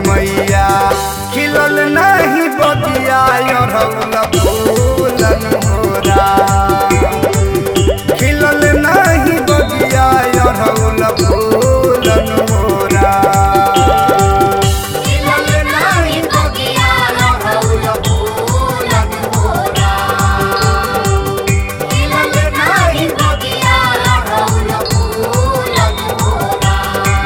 मैया खिलल नहीं बगिया अरहुल फूलन मोरा खिलल नहीं बगिया अरहुल फूलन मोरा खिलल नाही बगिया अरहुल फूलन मोरा खिलल नाही बगिया अरहुल फूलन मोरा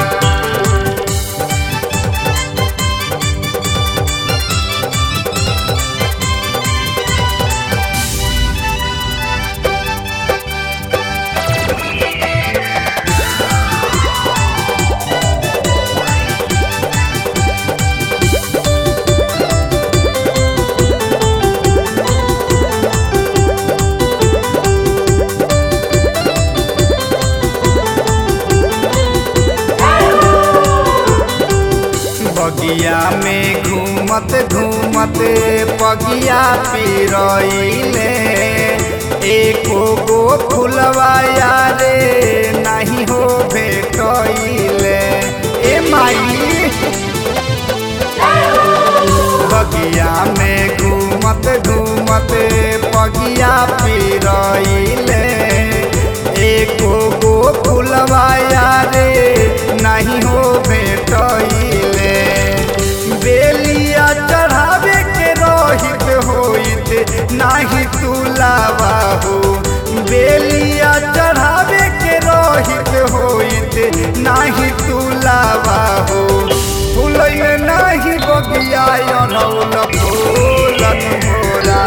बगिया में घूमत घूमत पगिया पिरइले एको गो फुलवा यारे नहीं हो भेटइले ए माई बगिया में घूमत घूमत पगिया पिरइले एको गो फुलवा यारे नहीं हो भेटइले बेलिया चढ़ावे के रहित होइत नाही तुलावा हो बेलिया चढ़ावे के रहित होइत नाही तुलावा हो फूलैल नाही बगिया अनौल फूलन मोरा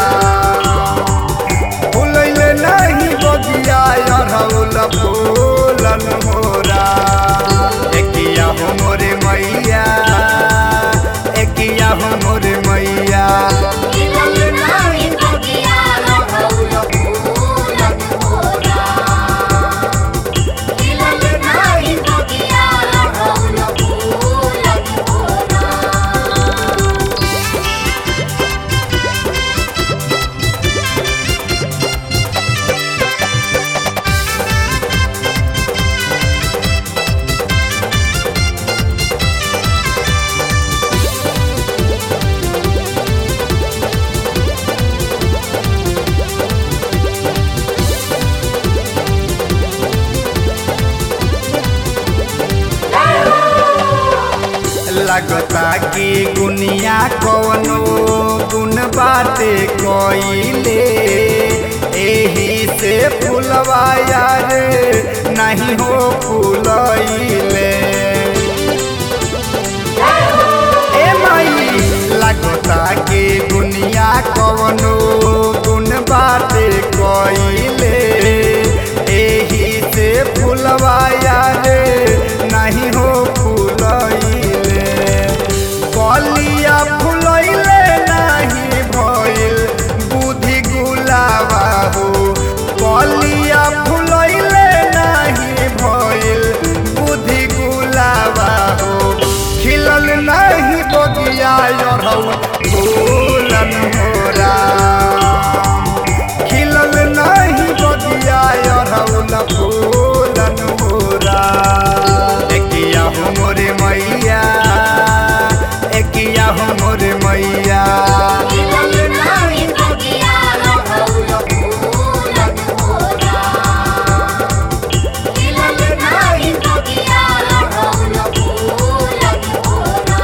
फूलैल नाही बगिया अनौल फूलन मोरा एकिया हो मोरे मैया एकिया हो मोरे मैया खिलल नाही बगिया अरहुल फूलन मोरा खिलल नाही बगिया अरहुल फूलन मोरा लगता कि गुनिया कवनो गुण बाटे कइले एही से फुलवा यार नहीं हो फूलइले ए माई लगता कि दुनिया कवनो गुण बाटे कइले एही से फुलवा यार नहीं हो फूलइले कलिया फुलइले नहीं भइल बुद्धि गुलाबा हो कलिया फुलइले नहीं भइल बुद्धि गुलाबा हो खिलल नहीं बगिया अरहुल फूलन मोरा खिलल नहीं बगिया अरहुल फूलन मोरा एकिया हो मोरे मैया एकिया हो मोरे मैया खिलल नाही बगिया अरहुल फूलन मोरा खिलल नाही बगिया अरहुल फूलन मोरा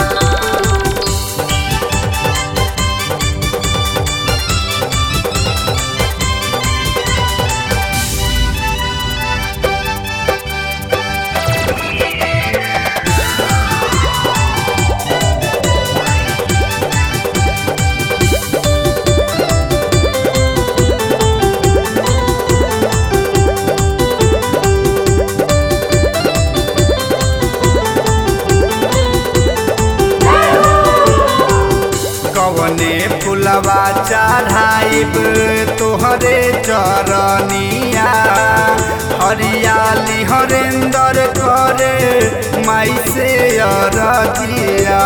कवने फुलवा चढ़ाइब तोहरे चरनिया हरियाली हरेंदर करे माई से अरजिया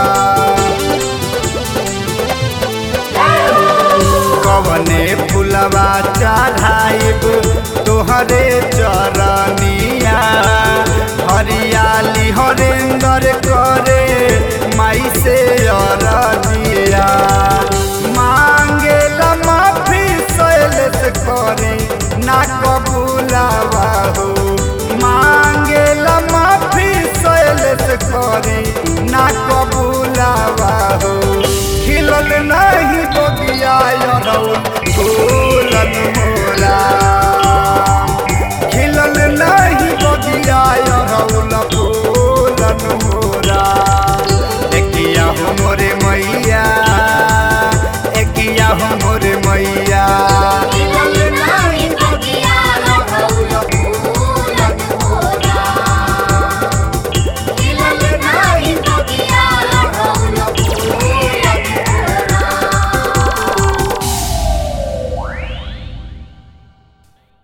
कवने फुलवा चढ़ाइब तोहरे चरनिया हरियाली हरेंदर करे माई से अरजिया